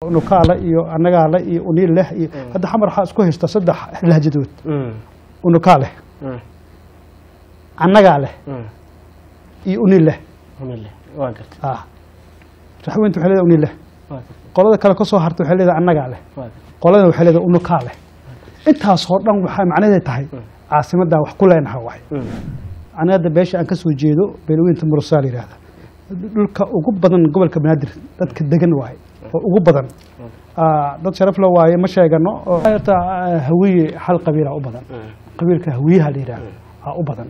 unukaale iyo annagaale iyo uniileh iyo hadda xamar waxaa isku haysta saddex lahjadood unukaa leh annagaa leh iyo uniileh waa gartay ah raxweynta waxay leedahay uniileh waa gartay qolada kale ka soo harta waxay leedahay annagaa leh waa gartay qoladana waxay leedahay unukaa leh intaasoo dhan waxaa macnaheed tahay caasimaddaa wax ku leenaha waay aniga hadda beesha aan ka soo jeedo beelweynta murusaa la yidhahda dhulka ugu badan gobolka banaadir dadka degan waaye oo ugu badan Ah, dad sharaf la waaye ma sheegano oo horta ah, hawiye hal qabiila u badan qabiilka hawiyaha la yidhahda aa u badan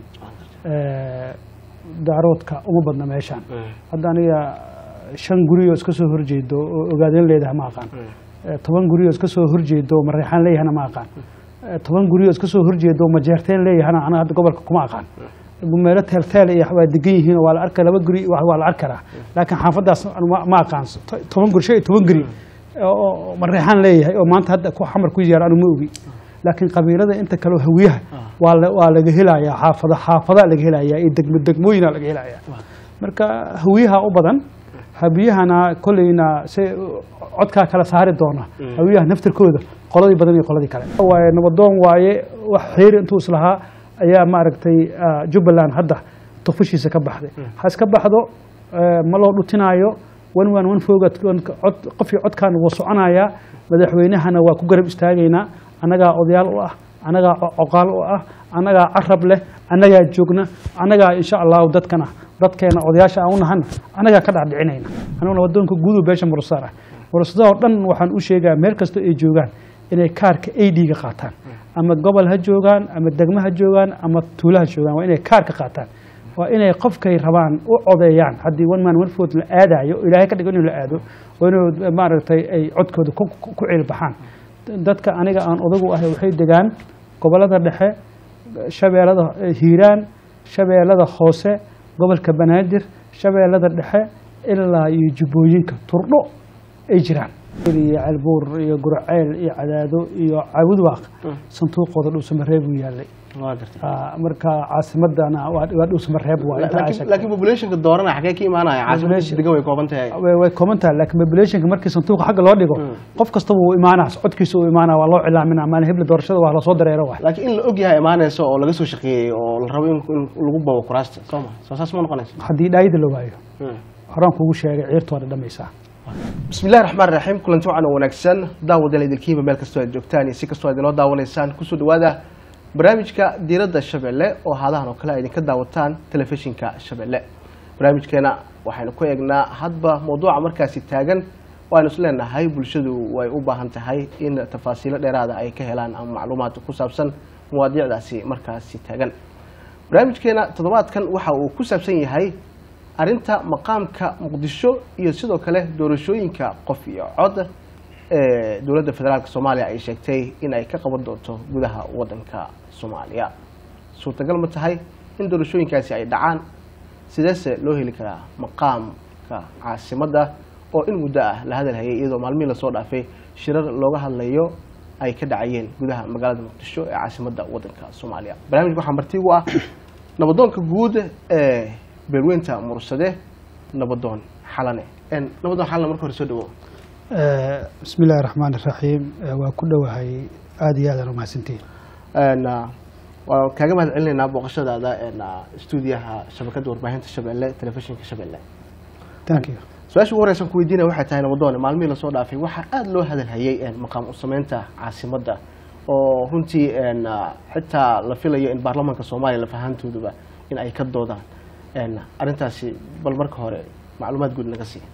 Eh, daaroodka uma badna meeshaan hadda aniga shan guri oo iska soo horjeedo oo ogaadeen leedahay ma aqaan Eh, toban guri oo iska soo horjeedo oo mareexaan leeyahana ma aqaan Eh, toban guri oo iska soo horjeedo oo majeerteen leeyahana anaga hadda gobolka kuma aqaan meelo teelteel iyo waa degan yihiin oo waa la arka laba guri waa waa la arki karaa laakiin xaafadaas anu ma- ma aqaan To- toban guri shan iyo toban guri oo oo mareexaan leeyahay oo maanta hadda ku xamar ku yaar anu ma ogi laakiin qabiilada inta kale oo hawiyaha waa la- waa laga helayaa xaafada xaafadaa laga helayaa iyo degmo degmooyinaa laga helayaa marka hawiyaha u badan habiyahana kolleyna se codkaa kala saari doona hawiyaha naftirkooda qoladii badan iyo qoladii kale waaye nabadoon waaye wax xeeri intuu islahaa ayaa maaragtay ah, jubbaland hadda tufushiisa ka baxday ha iska baxdo eh, ma loo dhutinaayo wan waan wan fooga cod qofkii codkaan wuu soconayaa madaxweynahana waa ku garab istaagaynaa annagaa odayaal u ah annagaa co- coqaal u ah annagaa carab leh annagaa joogna annagaa insha allahu dadkana dadkeena odayaasha aan u nahana annagaa ka dhacdhicinayna aniguna wadoonka guudu beesha murusaar ah murusadaoo dhan waxaan u sheegaa meel kasta ay joogaan inay kaarka ad-ga qaataan ama gobol ha joogaan ama degmo ha joogaan ama tuulo ha joogaan waa inay kaarka qaataan waa inay qofkay rabaan u codeeyaan haddii one man one vote la aadayo oo ilaahay ka dhigo inuu la aado waa inuu maaragtay ay codkooda ku ku- ku ciilbaxaan dadka aniga aan odagu ahay waxay degaan gobollada dhexe shabeellada hiiraan shabeellada hoose gobolka banaadir shabeellada dhexe ilaa iyo jubbooyinka turdho ay jiraan iyo ceelbuur iyo gurceel iyo cadaado iyo caabudwaaq sanduuqooda dhuusamareeb uu yaalay waa gartay Ah, marka caasimadana waa waa dhuusamareeb waa inta laakiin Aisha- laakiin populationka doorana xagee ka imaanaya caasimada Population- degan way kooban tahay way way kooban tahay laakiin populationka markii sanduuqa xagga loo dhigo qof kastaba wuu imaanaa codkiisa uu imaanaa waa loo cilaaminaa maalin hebla doorashada waa lasoo dareero waay laakiin in la og yahay imaanayso oo laga soo shaqeeyey oo la rabo in in lagu babo kuraasta soo ma soo saas ma noqonayso haddii dhaayida la waayo horaan kugu sheegay ciirtooda dhamaysaa bismillahi raxmaan raxiim kulanti wacan oo wanaagsan daawadeel idilkiiba meel kastoo aad joogtaan iyo si kastoo aad inoo daawanaysaan kusoo dhawaada barnaamijka diiradda shabeelle oo haadahan oo kale aad idinka daawataan telefishinka shabeelle barnaamijkeena waxaynu ku eegnaa hadba mawduuca markaasi taagan waaynu is leenahay bulshadu way u baahan tahay in tafaasiilo dheeraada ay ka helaan ama macluumaad ku saabsan mawaadiicdaasi markaasi taagan barnaamijkeena toddobaadkan waxa uu ku saabsan yahay arrinta maqaamka muqdisho iyo sidoo kale doorashooyinka qof iyo cod ee dowladda federaalk soomaaliya ay sheegtay in ay ka qaban doonto gudaha wadanka soomaaliya suurtagal ma tahay in doorashooyinkaasi ay dhacaan sideese loo heli karaa maqaamka caasimadda oo in muddo ah la hadalhayay iyadoo maalmihii lasoo dhaafay shirar looga hadlayo ay ka dhacayeen gudaha magaalada muqdisho ee caasimadda wadanka soomaaliya barnaamijka waxaa marti ugu ah nabadoonka guud ee beelweynta mursade nabadoon xalane En, nabadoon xalane marka hore soo dhawo bismi illaahi raxmaan iraxiim waa ku dhowahay aada iyo aadaan umahadsantihin En, ah, waan kaaga mahad celinaynaa booqashadaada en, ah, stuudiyaha shabakadda warbaahinta shabeelle telefishinka shabeelle thank you su-aasha ugu horeysan ku weydiinaya waxay tahay nabadoone maalmihii lasoo dhaafay waxaa aada loo hadalhayay en, maqaam u sameynta caasimadda oo runtii en, ah, xitaa la filayo in baarlamaanka soomaaliya lafahantooduba in ay ka doodaan En, arrintaasi bal marka hore macluumaad guud naga sii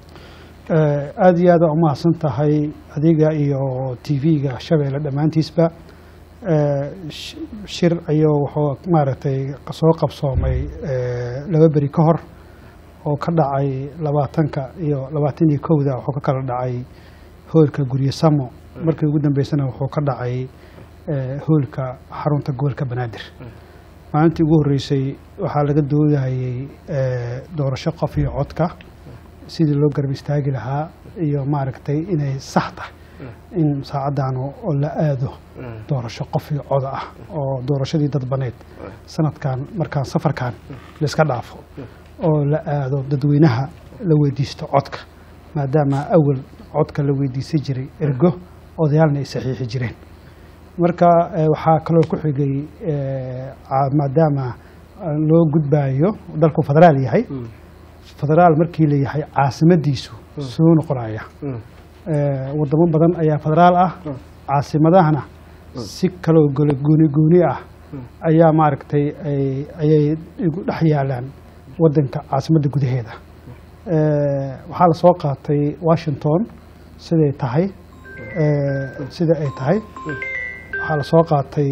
aada iyo aada umahadsan tahay adiga iyo t v-ga shabeelle dhammaantiisba Eh, sh- shir ayuu wuxuu maaragtay soo qabsoomay eh, laba beri ka hor oo ka dhacay labaatanka iyo labaatan iyo kowda wuxuu ka kala dhacay hoolka gurye samo markii ugu dambeysana wuxuu ka dhacay eh, hoolka xarunta gobolka banaadir maalintii ugu horreysay waxaa laga doodahayay eh, doorasho qof iyo codka sidii loo garab istaagi lahaa iyo maaragtay inay sax tahay in saacaddan oo la aado doorasho qof iyo coda ah oo doorashadii dadbaneed sanadkan markaan safarkan layska dhaafo oo la aado dadweynaha la weydiisto codka maadaama awal codka la weydiisan jiray ergo odayaalna ay saxiixi jireen marka eh, waxaa kaloo ku xigay eh, ca- maadaama eh, loo gudbaayo dalku federaal yahay federaal markii la yahay caasimadiisu soo noqonaya Eh, wadamo badan ayaa federaal ah caasimadahana si kaloo gole gooni gooni ah ayaa maaragtay ay- ayay igu dhex yaalaan wadanka caasimadda gudaheeda Eh, waxaa la soo qaatay washington siday tahay eh, sida ay tahay waxaa la soo qaatay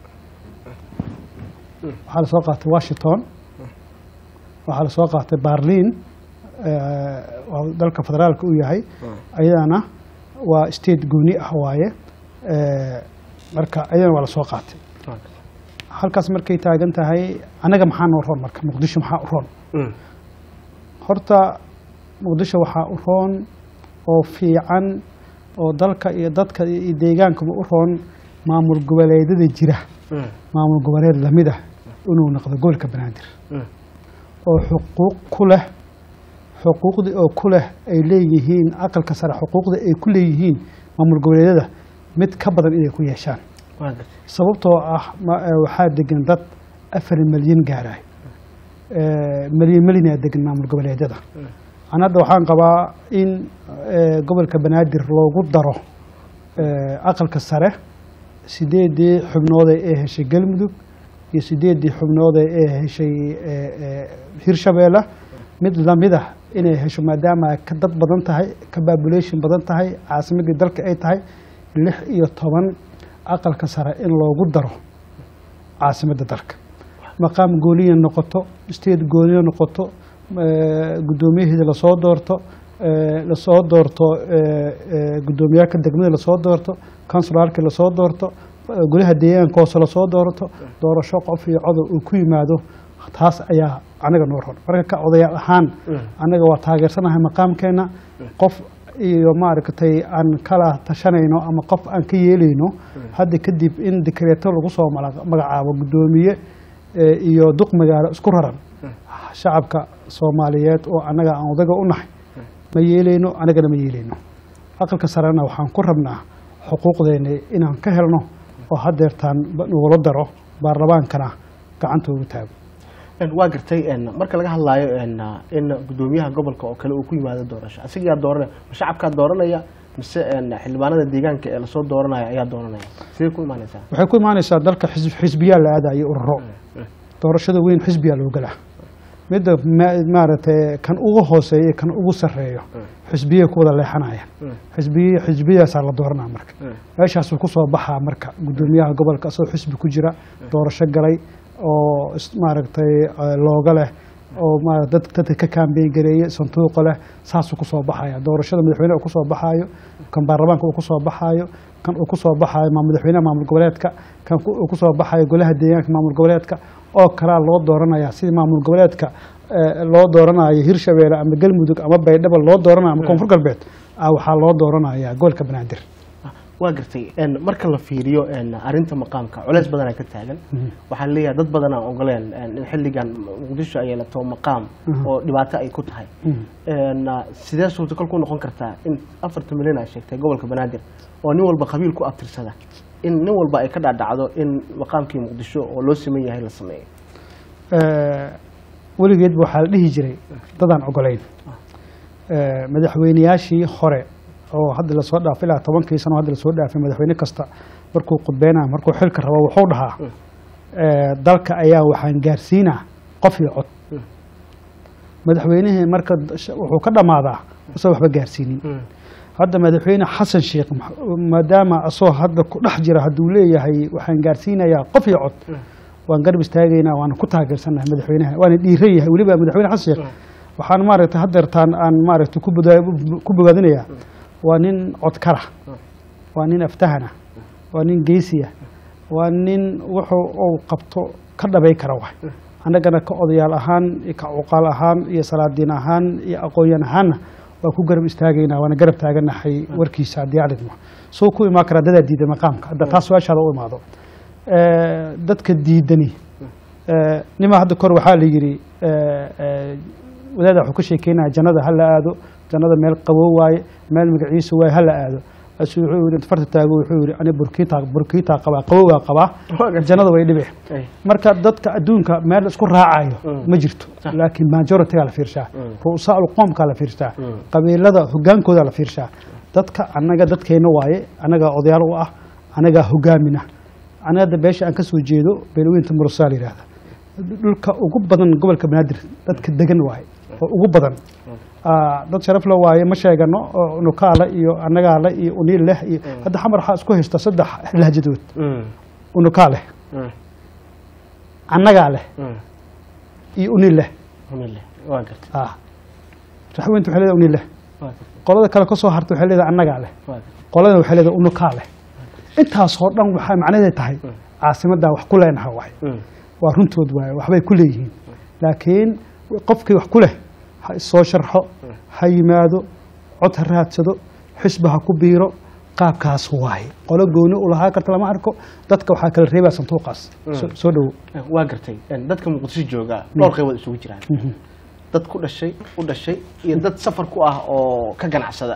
waxaa la soo qaatay washington waxaa la soo qaatay berlin eh, waa dalka federaalka u yahay ayadana waa state gooni ah waaye Eh, marka ayadana waa la soo qaatay halkaas markay taagan tahay annaga maxaa noo roon marka muqdisho maxaa u roon horta muqdisho waxaa u roon oo fiican oo dalka iyo dadka iyo deegaankaba u roon maamul goboleedyada jira maamul goboleed lamid ah inuu noqdo gobolka banaadir oo xuquuq ku leh xuquuqdii oo ku leh ay leeyihiin aqalka sare xuquuqdii ay ku leeyihiin maamul goboleedyada mid ka badan inay ku yeeshaan sababtoo ah ma- eh, waxaa degan dad afar milyan gaaraay milyan milyanaa degan maamul goboleedyada an hadda waxaan qabaa in eh, gobolka banaadir loogu daro eh, aqalka sare sideedii xubnood ee heshay galmudug iyo sideedii xubnood ee heshay eh, eh, hirshabeelle mid lamid ah inay hesho maadaama ay ka dad badan tahay ka population badan tahay caasimadii dalka ay tahay lix iyo toban aqalka sare in loogu daro caasimadda dalka maqaam gooniya noqoto state gooniya noqoto eh, guddoomiyaheeda lasoo doorto eh, lasoo doorto eh, eh, guddoomiyaaka degmada lasoo doorto kansularkii lasoo doorto eh, golaha deegaanka hoose lasoo doorto doorasho qof iyo codob uu ku yimaado taas ayaa anaga noo ron marka ka odayaal ahaan annaga waa taageersanahay maqaamkeena qof iyo maaragtay aan kala tashanayno ama qof aan ka yeelayno hadda kadib in dekreeto lagu soo mala- magacaabo guddoomiye eh, iyo duq magaalo isku raran shacabka soomaaliyeed oo annaga aan odaga u nahay ma yeelayno annagana ma yeelayno aqalka sarena waxaan ku rabnaa xuquuqdeena inaan ka helno oo haddeertaan ba- nagula daro baarlamaankana gacanta ugu taago waa gartay een, marka laga hadlaayo een, in guddoomiyaha gobolka oo kale uu ku yimaado doorasho asigaa dooranaya ma shacabkaa dooranaya mise een, xildhibaanada deegaanka ee lasoo dooranaya ayaa dooranaya sidee ku imaanaysaa waxay ku imaanaysaa dalka xisb- xisbiyaa la aadayo ururo doorashada weyn xisbiyaa loo galaa midda ma- maaragtay kan ugu hooseeya kan ugu sarreeyo xisbiyay ku wada leexanayaan xisbiy xisbiyaasaa la dooranaa marka meeshaasuu ku soo baxaa marka guddoomiyaha gobolka asagoo xisbi ku jira doorasho galay oo is- maaragtay eh, looga leh oo ma dad dadka ka kaambeyn gareeye sanduuqa leh saasuu ku soo baxaya doorashada madaxweyne uu ku soo baxaayo kan baarlamaanka uu ku soo baxaayo kan uu ku soo baxaayo maa madaxweynaha maamul goboleedka kan ku- uu ku soo baxaayo golaha deegaanka maamul goboleedka oo kalaa loo dooranaya sidii maamul goboleedka eh, loo dooranayo hirshabeelle ama galmudug ama baydhabo loo dooranayo ama koonfur galbeed ah waxaa loo dooranaya gobolka banaadir waa gartay een, marka la fiiriyo een, arrinta maqaamka culeys badanaa ka taagan waxaa leeyahay dad badan aan ogoleen een, in xilligan muqdisho ay yeelato maqaam oo dhibaato ay ku tahay Een, sidee suurtagal ku noqon kartaa in afartan milyan aa sheegtay gobolka banaadir oo nin walba qabiil ku abtirsada in nin walba ay ka dhaadhacdo in maqaamkii muqdisho oo loo siman yahay la sameeyo Eh, weligeedba waxaa la dhihi jiray dadaan ogolayn Eh, madaxweyneyaashii hore oo hadda lasoo dhaafay ilaa tobankii sano hadda lasoo dhaafay madaxweyne kasta markuu khudbeynayo markuu xilka rabo wuxuu dhahaa eh, dalka ayaa waxaan gaarsiinaa qof iyo cod madaxweynihii marka sh- wuxuu ka dhammaadaa usan waxba gaarsiinin hadda madaxweyne xasan sheekh ma- maadaama asoo hadda ku dhex jira hadduu leeyahay waxaan gaarsiinayaa qof iyo cod waan garab istaagaynaa waana ku taageersanahay madaxweynaha waana dhiiran yahay weliba madaxweyne xasan sheekh waxaan maaragtay haddeertaan aan maaragtay ku boda- ku bogaadinayaa waa nin codkara waa nin aftahana waa nin geesiya waa nin wuxuu uu qabto ka dhabay kara waay annagana ka odayaal ahaan iyo ka cuqaal ahaan iyo salaadiin ahaan iyo aqoonyan ahaanna waa ku garab istaagaynaa waana garab taaganahay warkiisa haddii aan idmo suu ku imaan karaa dadaa diiday maqaamka hadda taas su-aashaada u imaado Eh, dadka diidani eh, nima hadda kor waxaa la yidhi eh, eh, wadaada wuxuu ka sheekeynaya jannada ha la aado jannada meel qabow waaye meel magaciisa waaye ha la aado asu wuxuu yidhi farta taago wuxuu yidhi ani burkiitaa burkiitaa qabaa qabowgaa qabaa jannada way dhibe Ay. marka dadka adduunka meel isku raacayo ma jirto laakiin majoritygaa la fiirshaa ru'usaa qoomkaa la fiirshaa qabiilada hogaankooda la fiirshaa dadka annaga dadkeenna waaye annagaa odayaal u ah annagaa hogaamina anaga hadda beesha aan ka soo jeedo beelweynta murusaa la yidhaahda dhulka ugu badan gobolka banaadir dadka degan waaye oo ugu badan Ah, dad sharaf la waaye ma sheegano oo nukaale iyo annagaale iyo uniil leh iyo hadda xamar waxaa isku haysta saddex lahjadood Mm. unukaa leh Mm. annagaa leh Mm. iyo uniil leh Alhamdulillah. waa gartay ah raxweynta waxay leedahay uniil leh waa gartay qolada kale ka soo harta waxay leedahay annagaa leh waa gartay qoladana waxay leedahay unukaa leh intaasoo dhan waxaa macnaheed tahay caasimaddaa wax ku leenaha waay Mm. waa runtood waaye waxbay ku leeyihiin laakiin qofkii wax ku leh ha isoo sharxo ha yimaado cod ha raadsado xisba ha ku biiro qaabkaas waaye qolo gooni u lahaa karta lama arko dadka waxaa kala reebaa santuuqaas Soo- soo dhowo waa gartay Een, dadka muqdisho jooga dhowr qaybood isugu jiraan dad ku dhashay u dhashay iyo dad safar ku ah oo ka ganacsada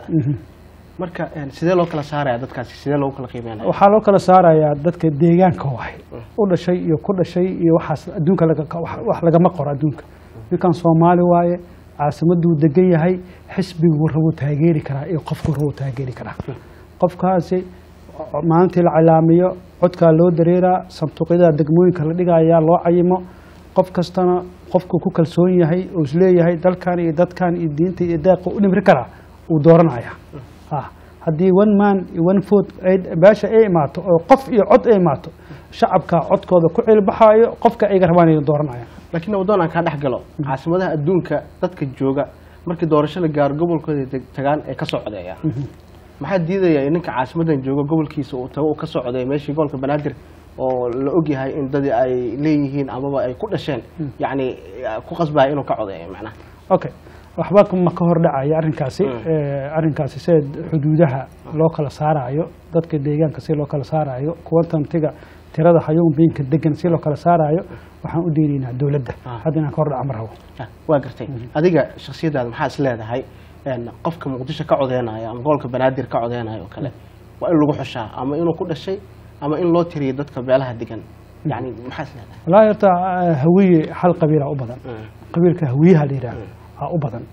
marka een, sidee loo kala saaraya dadkaasi sidee loogu kala qiimeynaya waxaa loo kala saarayaa dadka deegaanka waaye u dhashay iyo ku dhashay iyo waxaas adduunka laga- wax wax lagama qoro adduunka ninkan soomaali waaye caasimaduu degan yahay xisbiguu rabuu taageeri karaa iyo qofkuu rabuu taageeri karaa qofkaasi maalintii la calaamiyo codkaa loo dareeraa sanduuqyada degmooyinka la dhigayaa loo cayimo qof kastana qofkuu ku kalsoon yahay uu isleeyahay dalkan iyo dadkan iyo diinta iyo deeqa u dhimri karaa uu dooranaya Ah, haddii one man iyo one foot ay- beesha ay imaato oo qof iyo cod ay imaato shacabka codkooda ku cilbaxaayo qofka ayga rabaan inay dooranayaan laakiin waddoon aan kaa dhex galo caasimadaha adduunka dadka jooga markii doorasho la gaaro gobolkooda deg- tagaan ee ka soo codeeya maxaa diidaya in ninka caasimadan jooga gobolkiisa uu tago uu ka soo codeeya meeshii gobolka banaadir oo la ogyahay in dadii ay leeyihiin amaba ay ku dhasheen yacni ku qasbaya inuu ka codeeyo macnaha okay waxba ma ka hor dhacaya arrinkaasi Eh, arrinkaasi sida xuduudaha loo kala saarayo dadka deegaanka si loo kala saarayo kuwa tantiga tirada hayuunbiinka degan si loo kala saarayo waxaan u deynaynaa dowladda Ah. hadda inaan ka hor dhaca ma rabo Ah, waa gartay adiga shaksiyadaada maxaa is leedahay een, qofka muqdisho ka codeynayo ama gobolka banaadir ka codeynayo oo kale waa in lagu xushaa ama inuu ku dhashay ama in loo tiriyo dadka beelaha degan yacni maxaa is leedahay wallaahi horta eh, hawiye hal qabiila u badan Mm. qabiilka hawiyaha la yidhaahdo aa u badan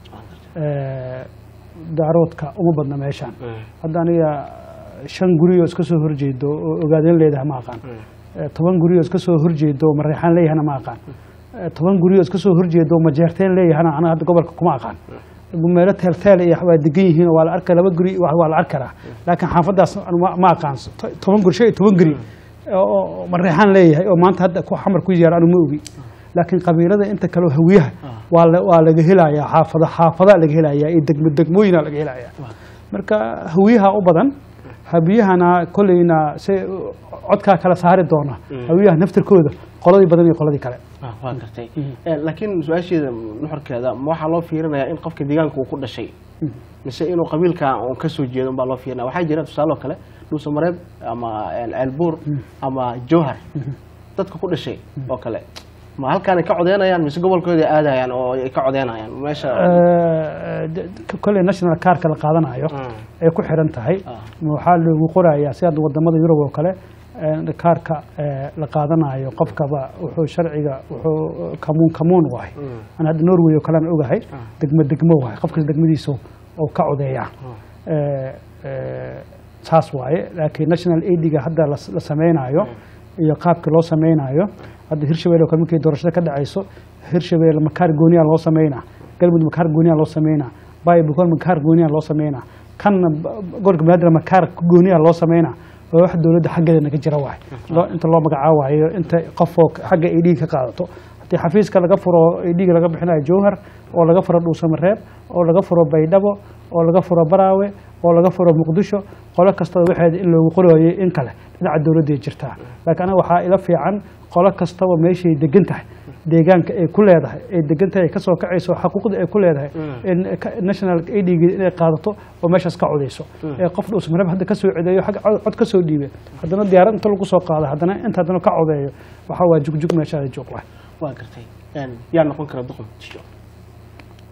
Eh, daaroodka uma badna meeshaan Mm. hadda aniga shan guri oo iska soo horjeedo oo ogaadeen leedahay ma aqaan Eh, toban guri oo iska soo horjeedo oo mareexaan leeyahana ma aqaan Eh, toban guri oo iska soo horjeedo oo majeerteen leeyahana anaga hadda gobolka kuma aqaan meelo teelteel iyo waa degan yihiin oo waa la arka laba guri waa waa la arki karaa laakiin xaafadaas anu ma- ma aqaan To- toban guri shan iyo toban guri oo oo mareexaan leeyahay oo maanta hadda ku xamar ku yaar anu ma ogi laakiin qabiilada inta kale oo hawiyaha waa la- waa laga helayaa xaafada xaafadaa laga helayaa iyo degmo degmooyinaa laga helayaa marka hawiyaha u badan habiyahana kolleyna se codkaa kala saari doona hawiyaha naftirkooda qoladii badan iyo qoladii kale Ah, waa gartay Eh, laakiin su-aasheeda nuxurkeeda ma waxaa loo fiirinayaa in qofka deegaanka uu ku dhashay mise inuu qabiilka uu ka soo jeedo unbaa loo fiirinaya waxaa jira tusaale oo kale dhuusa mareeb ama el- ceelbuur ama jowhar dadka ku dhashay oo kale ma halkaanay ka codeynayaan mise gobolkooda aadayaan oo ay ka codeynayaan meesha Eh, d- d- kolley national carka la qaadanayo Mm. ay ku xiran tahay Ah. waxaa loogu qorayaa si hadda wadamada yurub oo kale eh, kaarka eh, la qaadanayo qofkaba wuxuu sharciga wuxuu kamuun kamuun wahay aan hadda norway oo kalean ogahay degmo degmo wahay qofkas degmadiisa oo ka codeeya Eh, eh, saas waaye laakiin national aidiga hadda la la sameynayo iyo qaabka loo sameynayo hadda hirshabelle oo kale markii doorashada ka dhacayso hirshabelle makaar gooniyaa loo sameynaa galmudug makaar gooniyaa loo sameynaa baybukon makaar gooniyaa loo sameynaa kanna b- gobolka banaadir makaar gooniyaa loo sameynaa oo wax dowladda xaggeeda naga jira waay loo inta loo magacaawayo inta qofoo xagga ay dhiig ka qaadato haddii xafiiska laga furo ay dhiig laga bixinayo jowhar oo laga furo dhuusamareeb oo laga furo baydhabo oo laga furo baraawe oo laga furo muqdisho qolo kastaba waxeeda in loogu qorayay in kale dhinaca dowladday jirtaa laakiin aniga waxaa ila fiican qolo kastaba meeshay degan tahay deegaanka ay ku leedahay ay degan tahay ay kasoo kacayso xaquuqda ay ku leedahay in ka- national aidg inay qaadato oo meeshaas ka codayso ee qof dhuusmareeb hadda ka soo cedeeyo xagga cod- cod ka soo dhiibay haddana diyaarad inta lagu soo qaado haddana inta haddana ka codeeyo waxaa waa jugjug meeshaada joog waay waa gartay Een, yaa noqon kara duqan muqdisho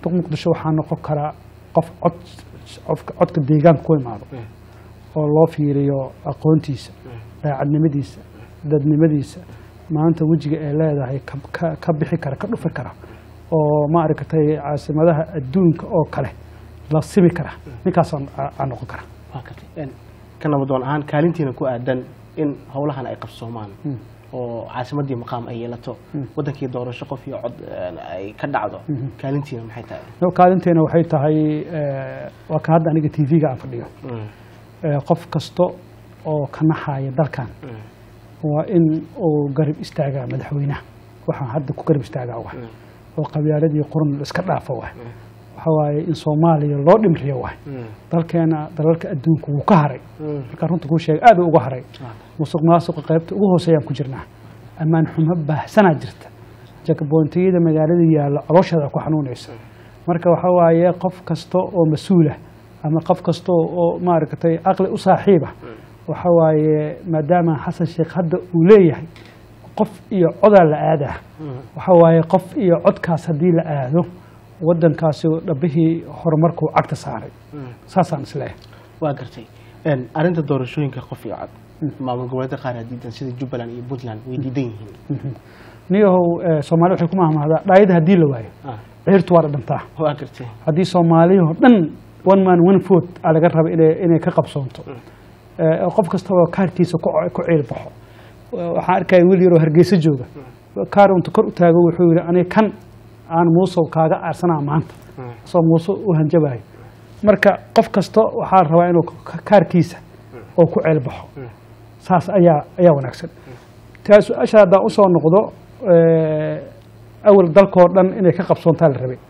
duq muqdisho waxaa noqon karaa qof cod codka codka deegaanka ku imaado oo loo fiiriyo aqoontiisa daacadnimadiisa dadnimadiisa maanta wejiga ay leedahay ka- ka- ka bixi kara ka dhufi kara oo ma aragtay caasimadaha adduunka oo kale la simi kara ninkaasaan aan noqon kara waa gartay Een, ka nabadoon ahaan kaalintiina ku aadan in howlahan ay qabsoomaan oo caasimadii maqaam ay yeelato wadankii doorasho qof iyo cod een, ay ka dhacdo kaalintiina maxay tahay No, kaalinteena waxay tahay eh, waa kan hadda aniga tv-ga aan fadhiyo Eh, qof kasta oo ka naxaya dalkan waa in uu garab istaagaa madaxweynaha waxaan hadda ku garab istaagaa waay oo qabyaaladii qurun la iska dhaafo waay waxa waaye in soomaaliya loo dhimriyo waay dalkeena dalalka adduunka wuu ka haray markaan runta kuu sheega aad uu uga haray musuq maasuqa qaybta ugu hooseeyaan ku jirnaa ammaan xumo baahsanaa jirta jakaboontiyada magaalada yaalla caloosheeda ku xanuunaysa marka waxa waaye qof kasta oo mas-uula ama qof kasta oo maaragtay aqli u saaxiiba waxa waaye maadaama xasan sheekh hadda uu leeyahay qof iyo codaa la aadaa waxa waaye qof iyo codkaas haddii la aado wadankaasi dhabbihii horumarkuu cagta saaray saasaan isleeyahay waa gartay Een, arrinta doorashooyinka qof iyo cod maamul goboleedka qaar aa diidan sida jubbaland iyo puntland way diidan yihiin niyahow eh, soomaali waxay ku mahmahdaa dhaayada haddii la waayo Ah, ciirtu waa dhadhantaa waa gartay haddii soomaaliyahoo dhan one man one vote aa laga raba inay inay ka qabsoonto Eh, qof kastaba kaarkiisa ku ku ciil baxo Eh, waxaan arkaya wiil yaroo hargeysa jooga kaar unta kor u taago wuxuu yihi aniga kan aan muusow kaaga aarsanaa maanta soo muuse u hanjabayo marka qof kasta waxaa la rabaa inuu ka- kaarkiisa oo ku ciil baxo saas ayaa ayaa wanaagsan taa su-aasha haddaan usoo noqdo eh, awal dalkoo dhan inay ka qabsoontaa la rabay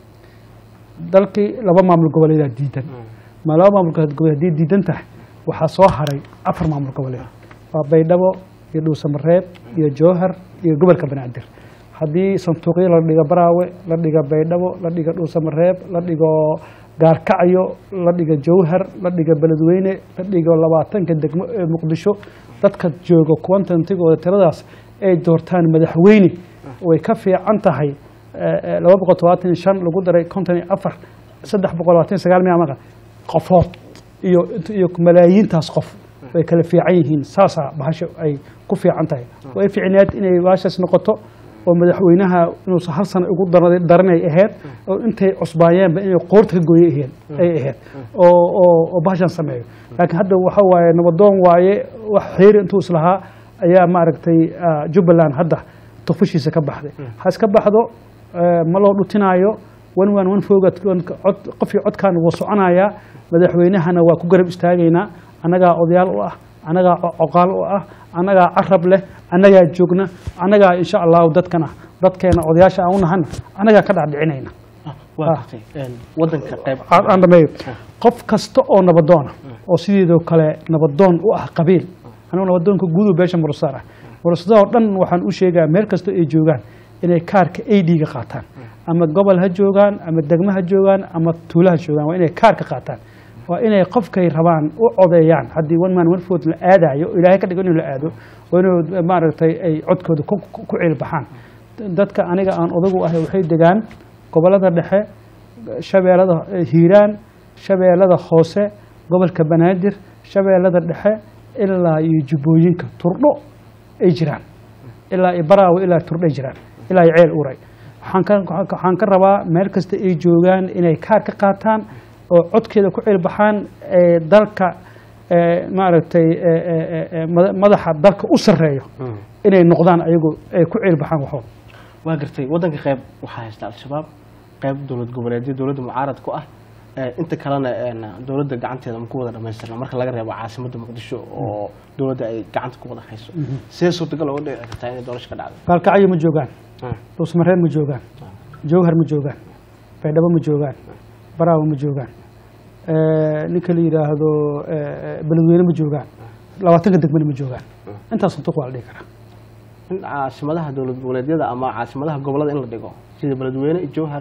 dalkii laba maamul goboleedaa diidan ma laba maamul goboleed haddii diidan tahay waxaa soo haray afar maamul goboleed waa baydhabo iyo dhuusamareeb iyo jowhar iyo gobolka banaadir haddii sanduuqyo la dhigo baraawe la dhigo baydhabo la dhigo dhuusamareeb la dhigo gaarkacyo la dhigo jowhar la dhigo beledweyne la dhigo labaatanka degmo ee muqdisho dadka jooga kuwantantigooda tiradaas ay doortaan madaxweyne way ka fiican tahay laba boqol todobaatan iyo shan lagu daray konton iyo afar saddex boqol labaatan iyo sagaal miya maqa qofood iyo iyo malaayiintaas qof way kala fiican yihiin saasaa bahasha ay ku fiican tahay way fiicneed inay bahashaas noqoto oo madaxweynaha inuusan hal sano ugu dar- daranay ahayd oo intay cusbaayeenba inay qoorta ka gooye ahayd ay ahayd oo oo oo bahashan sameeyo laakiin hadda waxa waaye nabadoon waaye wax xiiri intuu islahaa ayaa maaragtay ah, jubbaland hadda tufushiisa ka baxday ha iska baxdo eh, ma loo dhutinaayo wan waan wan fooga cod qofkii codkan wuu soconayaa madaxweynahana waa ku garab istaagaynaa annagaa odayaal u ah annagaa co- coqaal u ah annagaa carab leh annagaa joogna annagaa insha allahu dadkana dadkeena odayaasha aan u nahana annagaa ka dhacdhicinayna Ah, waa gartay Een, wadanka qayb aan aan dhameeyo qof kasta oo nabadoona oo sideedoo kale nabadoon u ah qabiil anigu nabadoonka guudu beesha murusaar ah murusada oo dhan waxaan u sheegaa meel kasta ay joogaan inay kaarka ad-ga qaataan ama gobol ha joogaan ama degmo ha joogaan ama tuulo ha joogaan waa inay kaarka qaataan waa inay qofkay rabaan u codeeyaan haddii one man one vote la aadayo oo ilaahay ka dhigo inuu la aado waa inuu maaragtay ay codkooda ku ku- ku ciilbaxaan dadka aniga aan odagu ahay waxay degaan gobolada dhexe shabeellada hiiraan shabeellada hoose gobolka banaadir shabeellada dhexe ilaa iyo jubbooyinka turdho ay jiraan ilaa iyo baraawe ilaa turdho ay jiraan ilaa iyo ceel uray waxaan ka waxaan ka rabaa meel kasta ay joogaan inay kaar ka qaataan oo codkeeda ku cilbaxaan ee dalka ee maaragtay ee, ee, ee, ee, mada- madaxa dalka u sarreeyo inay noqdaan ayagu ay ku cilbaxaan waxooda waa gartay wadanka qayb waxaa haysta al-shabaab qayb dowlad goboleedyo dowladda mucaarad ku ah Ee, inta kalena een, dowladda gacanteeda ma ku wada dhamaystirna marka laga reebo caasimadda muqdisho oo dowladda ay gacanta ku wada hayso sidee suurtagal uga dhici kartaa inay doorasho ka dhacdo gaalkacyo ma joogaan Ah, dhuusmareeb ma joogaan jowhar ma joogaan baydhabo ma joogaan baraawo ma joogaan Eh, ninka la yidhaahdo eh, beledweyne ma joogaan labaatanka degmana ma joogaan intaas sanduuq waa la dhihi karaa in caasimadaha dowlad goboleedyada ama caasimadaha gobolada in la dhigo sida beledweyne iyo jowhar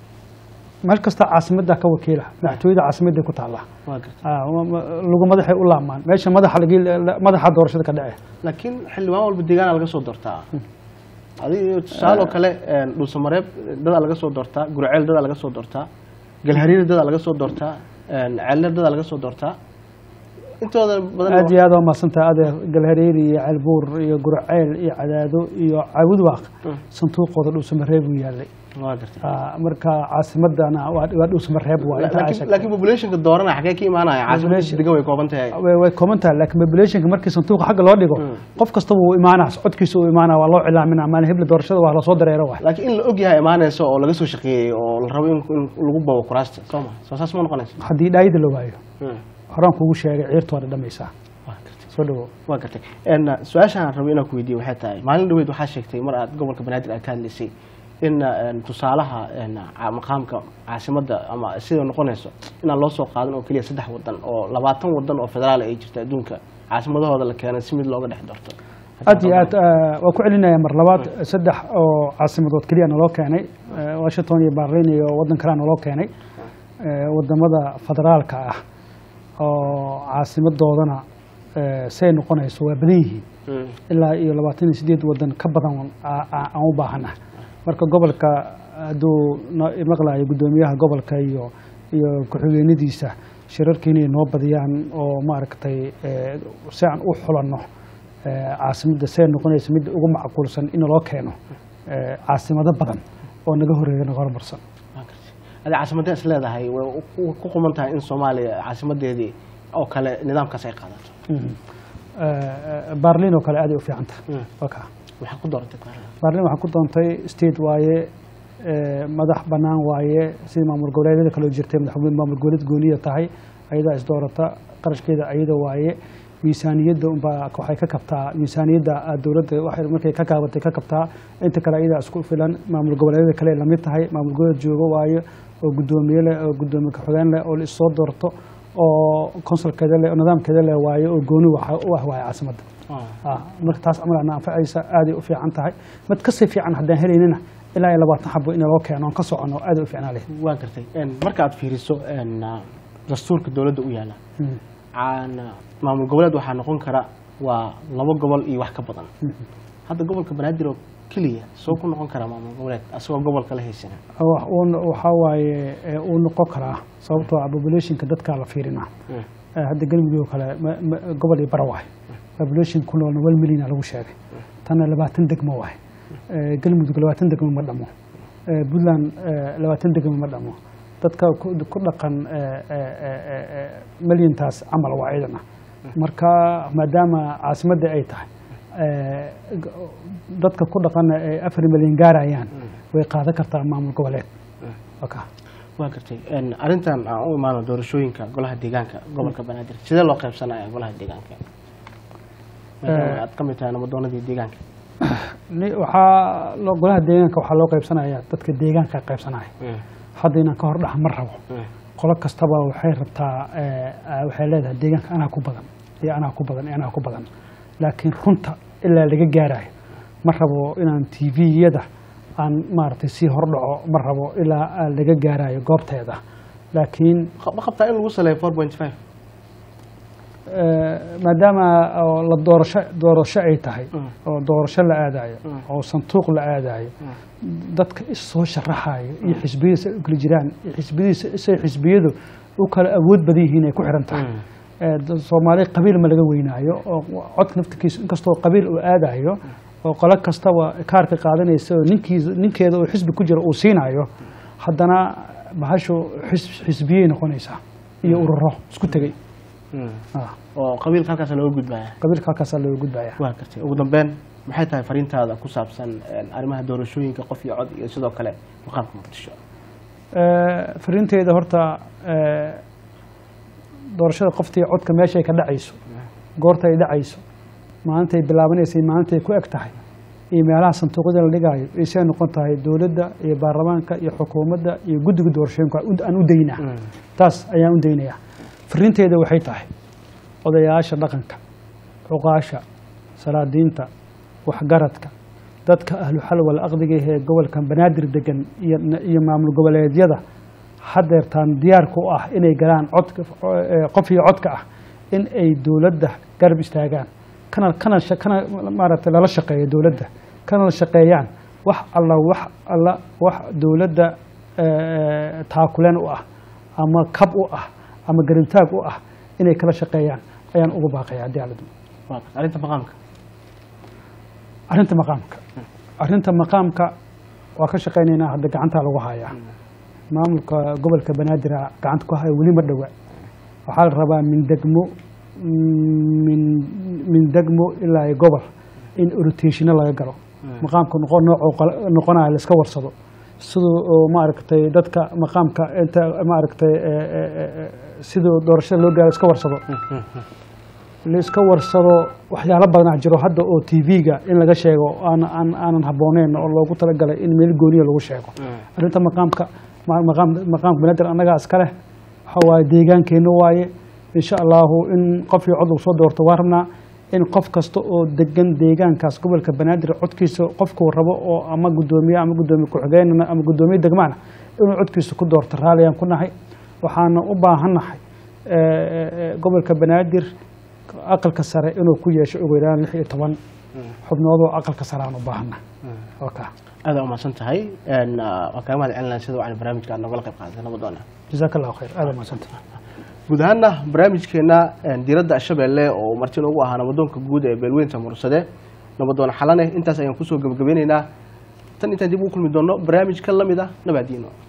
meel kasta caasimadda ka wakiila madaxtooyada caasimadday ku taallaa waa gartay Ah, ma- ma- lagu madaxay u laamaan meesha madaxa lagi- la- madaxa doorashada ka dhece laakiin xildhibaan walba deegaana laga soo doortaa adiga tusaale oo kale een, dhuusamareeb dadaa laga soo doortaa gurceel dadaa laga soo doortaa galhariir dadaa laga soo doortaa ceelna dadaa laga soo doortaa intooda badan aad iyo aad waa mahadsantaha adeer galhareeri iyo ceelbuur iyo gurceel iyo cadaado iyo caawudwaaq sanduuqooda dhuusamareeb uu yaalay waa gartay Ah, marka caasimadana waa waa dhuusamareeb waa inta ay laakiin sheegtay. laakiin populationka doorana xagee ka imaanaya caasimada Population- degan way kooban tahay way way kooban tahay laakiin populationka markii sanduuqa xagga loo dhigo qof kastaba wuu imaanaa codkiisa uu imaanaa waa loo cilaaminaa maalin hebla doorashada waa lasoo dareero waay laakiin in la og yahay imaanayso oo laga soo shaqeeyey oo la rabo in in lagu babo kuraasta soo ma soo saas ma noqonayso haddii dhaayida la waayo Mm. horaan kugu sheegay ciirtu waa dhadhamaysaa waa gartay soo dhawo waa gartay En, uh, su-aashaan rabo inaan ku weydiiyo waxay tahay maalin dhaweyd waxaa sheegtay mar aad gobolka banaadir aad ka hadlaysay in uh, en, tusaalaha en, ca- maqaamka caasimadda ama sida noqonayso inaan loo soo qaadan oo keliya saddex wadan oo labaatan wadan oo federaal ay jirta adduunka caasimadahooda la keenay si mid looga dhex doorto aad iyo aad ah, waa ku celinaya mar labaad saddex oo caasimadood keliya naloo keenay Eh, washington iyo berlin iyo wadan kalea naloo keenay Eh, wadamada federaalka ah oo caasimadoodana eh, say noqonayso waa badan yihiin Mm. ilaa iyo labaatan iyo sideed wadan ka badan aa- aa- aan u baahana marka gobolka hadduu no- maqlayo guddoomiyaha gobolka iyo iyo ku-xigeenadiisa shirarkii inay noo badiyaan oo maaragtay eh, si aan u xulanno eh, caasimadda say noqonaysa midda ugu macquulsan in loo keeno eh, caasimado badan oo naga horeeya naga horumarsan Waa gartay. adi caasimadee is leedahay way u- ku quman tahay in soomaaliya caasimadeedii oo kale nidaamkaas ay qaadato Mhm. Eh, eh, berlin oo kale aad ay u fiican tahay Mm. waa kaa waxaa ku dooratay Qaahira. berlin waxaan ku doontay state waaye eh, madax bannaan waaye sidii maamul goboleedyada kaloo jirtay madaxweyne maamul goboleed gooniya tahay ayadaa isdoorata qarashkeeda ayada waaye miisaaniyadda unbaa waxay ka kabtaa miisaaniyadda ah, dowladda waxay markay ka kaabatay ka kabtaa inta kale ayadaa isku filan maamul goboleedyada kale ay lamid tahay maamul goboleed joogo waaye oo guddoomiye leh oo guddoomiye ku-xigeen leh oo la issoo doorto oo konsulkeeda leh oo nidaamkeeda leh waaye oo gooni waxa u ah waaye caasimadda Ah. Ah, marka taas camal ana anfacaysa aaday u fiican tahay mid kasii fiican haddaan helaynina ilaa iyo labaatan xabo in loo keeno oon ka socono aaday u fiicnaa leh waa gartay En, marka aad fiiriso en, uh, dastuurka dowladda u yaala Mm. aan maamul goboleed waxaa noqon kara waa labo gobol iyo wax ka badan hadda gobolka banaadir oo keliya soo ku noqon kara maamul goboleed asagoo gobolka la haysana Wax uu- waxaa waaye eh, uu noqon karaa sababtoo ah populationka dadkaa la fiirinaa Mm. Eh, hadda galmudug oo kale ma- ma- gobol iyo bara waay population ku noolna wal milyan lagu sheegay tanna labaatan degmo waay Eh, galmudug labaatan degmo ma dhamo Eh, puntland eh, labaatan degmo ma dhamo dadka ku ku dhaqan eh, eh, eh, eh, eh, milyantaas camal waa ciidana marka maadaama caasimadda ay tahay eh, g- dadka ku dhaqana ay afar milyan gaarayaan way qaadan kartaa maamul goboleed Okay. waa gartay En, arrintan aan u imaano doorashooyinka golaha deegaanka gobolka banaadir sidee loo qaybsanaya golaha deegaanka maadaama aad ka mid tahay namadoonadii deegaanka Ni- waxaa loo- golaha deegaanka waxaa loo qaybsanaya dadka deegaanka qaybsanaya Mm. hadda inaan ka hor dhax ma rabo Mm. qolo kastaba waxay rabtaa eh, ah, waxay leedahay deegaanka anaa ku badan iyo anaa ku badan iyo anaa ku badan laakiin runta ilaa laga gaarayo ma rabo inaan tviyada aan maaragtay sii hordhaco ma rabo ilaa ah, laga gaarayo goobteeda laakiin ma qabtaa in lagu saleeyo four point five eh, maadaama oo la doorasho doorasho ay tahay Mm. oo doorasho la aadayo Mm. oo sanduuq la aadayo dadka issoo sharaxayo iyo xisbiyadiisa ay u kala jiraan iyo xisbiyadiisa isay xisbiyadu u kala awood badan yihiin ay ku xiran tahay Mm. Eh, da- soomaali qabiil ma laga weynaayo oo cod naftirkiisa inkastoo qabiil uu aadayo oo qolo kastaba kaarka qaadanaysa oo ninkiisa ninkeeda oo xisbi ku jira uu siinayo haddana bahashu xis- xisbiyey noqonaysaa iyo ururo isku tegey Mm. Ah, oo qabiilka halkaas looga gudbaya qabiilka halkaasaa looga gudbaya waa gartay ugu dambeyn maxay tahay fariintaada ku saabsan en, arrimaha doorashooyinka qof iyo cod iyo sidoo kale maqaamka muqdisho Eh, fariinteeda horta eh, doorashada qoftii codka meeshay ka dhacayso goorta ay dhacayso maalintay bilaabanaysay maalintay ku eg tahay iyo meelaha sanduuqyada la dhigaayo isay noqon tahay dowladda iyo baarlamaanka iyo xukuumadda iyo guddiga doorashooyinka u- aan u daynaa taas ayaan u daynayaa fariinteeda waxay tahay odayaasha dhaqanka cuqaasha salaadiinta waxgaradka dadka ahlu xalwal aqdiga ee gobolka banaadir degan iyo iyo maamul goboleedyada hadeertaan diyaarka u ah inay galaan codka eh, qof iyo codka ah in ay dowladda garab istaagaan kana kana sha- kana maaragtay lala shaqeeyo dowladda kana la shaqeeyaan wax alla wax alla wax dowladda eh, taakuleen u ah ama kab u ah ama garintaag u ah inay kala shaqeeyaan ayaan ugu baaqaya haddii alla dumo waa arrinta maqaamka arrinta maqaamka arrinta maqaamka waa ka shaqaynaynaa hadda gacantaa lagu hayaa maamulka gobolka banaadir gacanta ku haya weli ma dhowa waxaa la rabaa min degmo min min degmo ilaa iyo gobol in orotationa laga galo maqaamka noqo noocoo noqonaya la iska warsado siduu oo maaragtay dadka maqaamka inta maaragtay siduu doorashada loo gaaro iska warsado la iska warsado waxyaalo badanaa jiro hadda oo t v-ga in laga sheego aan aan aanan habbooneyn oo loogu talagalay in meel gooniya lagu sheego arrinta maqaamka maqaam maqaamka banaadir annagaa iska leh waxa waaye deegaankeenna waaye insha allahu in qofkii cod lagu soo doorto waa rabnaa in qof kasta oo degan deegaankaas gobolka banaadir codkiisa qofkuu rabo oo ama guddoomiye ama guddoomiye ku-xigeenana ama guddoomiye degmaana inuu codkiisa ku doorto raalliyaan ku nahay waxaana u baahannahay gobolka banaadir aqalka sare inuu ku yeesho ugu yaraan lix iyo toban xubnoodoo aqalka sare aan u baahannahay waka aada umahadsan tahay waa kaaga mahad celinaya sida wacan barnaamijka aad nogala qayb qaadatay nabadoona jazaaka allahu khayr aada umahadsantah guud ahaanna barnaamijkeena diiradda shabeelle oo marti noogu ahaa nabadoonka guud ee beelweynta mursade nabadoon xalane intaas ayaan kusoo gebagabeyneynaa tan intaan dib ugu kulmi doonno barnaamij ka lamid ah nabaadiino